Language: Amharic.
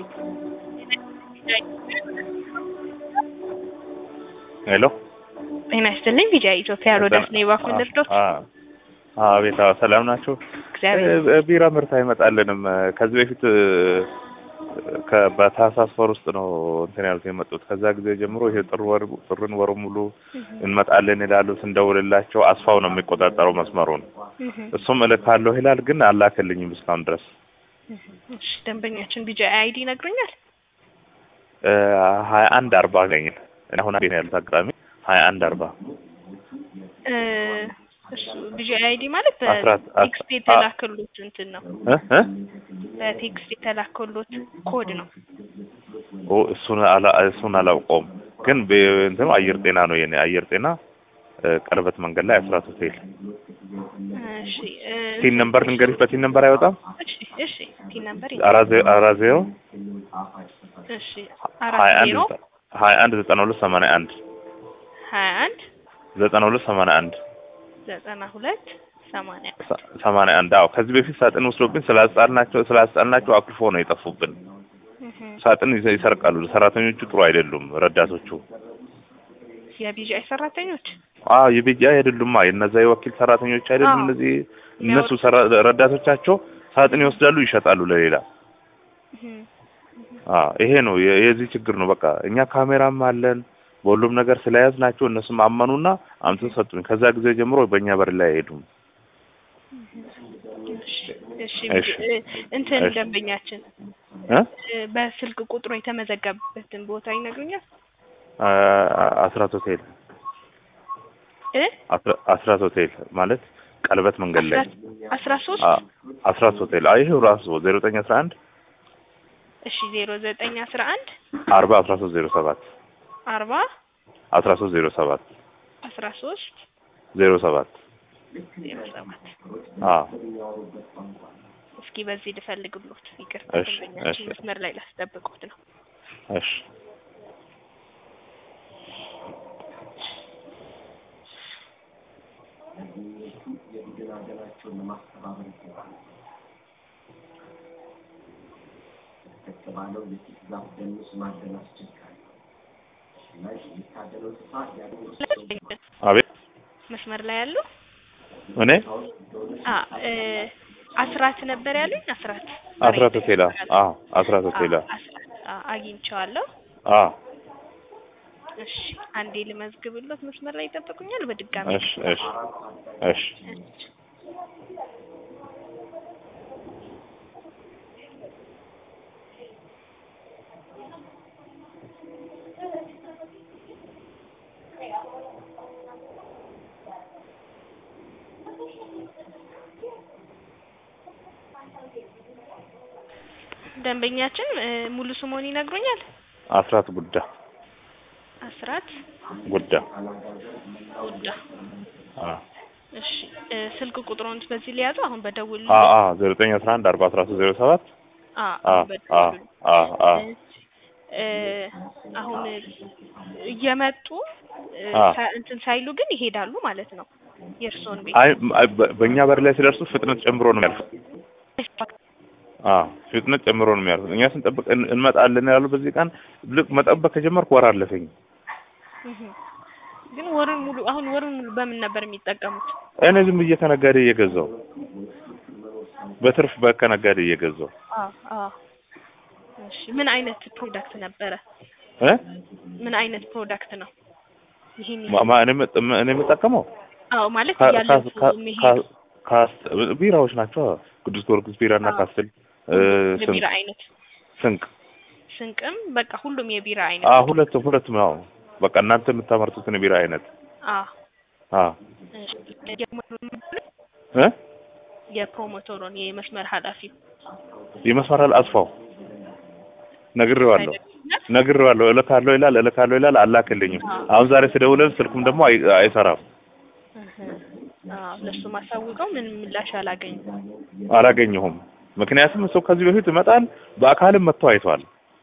ሄሎ ጤና ይስጥልኝ። ቢጃ ኢትዮጵያ ሮዳስ ነው የባኩ ልርዶት አቤት ሰላም ናቸው። እግዚአብሔር ቢራ ምርት አይመጣልንም። ከዚህ በፊት ከ- በታህሳስ ወር ውስጥ ነው እንትን ያሉት የመጡት። ከዛ ጊዜ ጀምሮ ይሄ ጥር ወር ጥርን ወር ሙሉ እንመጣለን ይላሉ። ስንደውልላቸው አስፋው ነው የሚቆጣጠረው መስመሩን። እሱም እልካለሁ ይላል፣ ግን አላከልኝም እስካሁን ድረስ። እሺ ደንበኛችን ቢጃ አይዲ ይነግሩኛል። ሀያ አንድ አርባ አገኘን አሁን ቤት ያሉት አጋጣሚ ሀያ አንድ አርባ እ እሱ ቢጃ አይዲ ማለት አስራት- በቴክስት የተላከሉት እንትን ነው። እ እ በቴክስት የተላከሉት ኮድ ነው። ኦ እሱን አላ እሱን አላውቀውም፣ ግን በ- እንትኑ አየር ጤና ነው የኔ አየር ጤና እ፣ ቀለበት መንገድ ላይ አስራት ሆቴል እሺ እ፣ ቲን ነምበር ልንገርሽ። በቲን ነምበር አይወጣም። እሺ እሺ ፒን ነምበር አራት ዜ- አራት ዜሮ እሺ ሀያ አራት አንድ ዜሮ ዘጠ- ሀያ አንድ ዘጠና ሁለት ሰማንያ አንድ ሀያ አንድ ዘጠና ሁለት ሰማንያ አንድ ዘጠና ሁለት ሰማንያ ሰ- ሰማንያ አንድ አዎ። ከዚህ በፊት ሳጥን ወስዶብን ስላስጣልናቸው ስላስጣልናቸው አኩርፎ ነው የጠፉብን። እህ ሳጥን ይዘ- ይሰርቃሉ። ሰራተኞቹ ጥሩ አይደሉም። ረዳቶቹ የቢጃይ ሰራተኞች አዎ የቤጃ አይደሉማ። የነዛ የወኪል ሰራተኞች አይደሉም። አዎ። እነዚህ እነሱ ሰራ- ረዳቶቻቸው ሳጥን ይወስዳሉ፣ ይሸጣሉ ለሌላ። እህ አዎ ይሄ ነው የ- የዚህ ችግር ነው። በቃ እኛ ካሜራም አለን በሁሉም ነገር ስለያዝ ናቸው። እነሱም አመኑና አምጥተው ሰጡኝ። ከዛ ጊዜ ጀምሮ በእኛ በር ላይ አይሄዱም። እሺ እሺ። እ፣ እንትን እሺ። ደንበኛችን እ እ፣ በስልክ ቁጥሩ የተመዘገበበትን ቦታ ይነግሩኛል አ- አስራት ሆቴል እ አስራ- አስራት ሆቴል ማለት ቀለበት መንገድ ላይ አስራ ሶስት አ- አስራት ሆቴል አይ ይሄው ራሱ ዜሮ ዘጠኝ አስራ አንድ እሺ ዜሮ ዘጠኝ አስራ አንድ አርባ አስራ ሶስት ዜሮ ሰባት አርባ አስራ ሶስት ዜሮ ሰባት አስራ ሶስት ዜሮ ሰባት ዜሮ ሰባት አዎ እስኪ በዚህ ልፈልግሎት ይቅርታ እሺ፣ ደንበኛችን እሺ። መስመር ላይ ላስጠብቆት ነው እሺ የተባለው የፊት ዛፍ ደንስ ማደን አስቸጋሪ እና የሚታደለው ስፋት ያለው አቤት መስመር ላይ ያሉ እኔ አ እ፣ አስራት ነበር ያሉኝ አስራት አስራት ሆቴል አዎ አስራት ሆቴል አ፣ አስራት አ፣ አግኝቼዋለሁ አዎ እሺ አንዴ ልመዝግብሎት መስመር ላይ ይጠብቁኛል በድጋሚ እሺ እሺ እሺ ደንበኛችን እ፣ ሙሉ ስሞን ይነግሩኛል አስራት ጉዳ አስራት ጉዳ ጉዳ አዎ እሺ እ፣ ስልክ ቁጥሩን በዚህ ሊያዙ አሁን በደውል አዎ አዎ ዜሮ ዘጠኝ አስራ አንድ አርባ አስራ ሶስት ዜሮ ሰባት አ አዎ አሁን በደውሉ አዎ አዎ አዎ እ፣ አሁን እየመጡ እ፣ አ። ሳ- እንትን ሳይሉ ግን ይሄዳሉ ማለት ነው የእርስዎን ቤት አይ አይ፣ በ- በእኛ በር ላይ ሲደርሱ ፍጥነት ጨምሮ ነው የሚያልፉት። አዎ ፍጥነት ጨምሮ ነው የሚያልፉት። እኛ ስንጠብቅ እን- እንመጣለን ያሉ በዚህ ቀን ልክ መጠበቅ ከጀመርኩ ወር አለፈኝ። እህ። ግን ወሩን ሙሉ አሁን ወሩን ሙሉ በምን ነበር የሚጠቀሙት? እኔ ዝም ብዬ ከነጋዴ እየገዛው በትርፍ በ- ከነጋዴ እየገዛው አ አ እሺ ምን አይነት ፕሮዳክት ነበረ? እ ምን አይነት ፕሮዳክት ነው? ይሄን ማ- ማ- እኔ የምጠ- እኔ የምጠቀመው አዎ ማለት ካ- ያለፉ ካ- መሄድ ካ- ካስ ቢራዎች ናቸው። ቅዱስ ጊዮርጊስ ቢራ እና አዎ። ካስትል እ፣ ስንቅ የቢራ አይነት ስንቅ ስንቅም በቃ ሁሉም የቢራ አ አይነት ሁለቱም ሁለቱም ያው በቃ እናንተ የምታመርቱትን የቢራ አይነት አ አ እሺ እ የፕሮሞተሩን የመስመር ኃላፊው ይመስመራል አስፋው ነግሬዋለሁ ነግሬዋለሁ። እልካለሁ ይላል እልካለሁ ይላል አላክልኝም። አሁን ዛሬ ስደውልለት ስልኩም ደግሞ አይ- አይሰራም አዎ ለሱ ማሳውቀው ምን ምላሽ አላገኝም። አላገኘሁም። ምክንያቱም እሱ ከዚህ በፊት ይመጣል በአካልም መጥቶ አይቷል።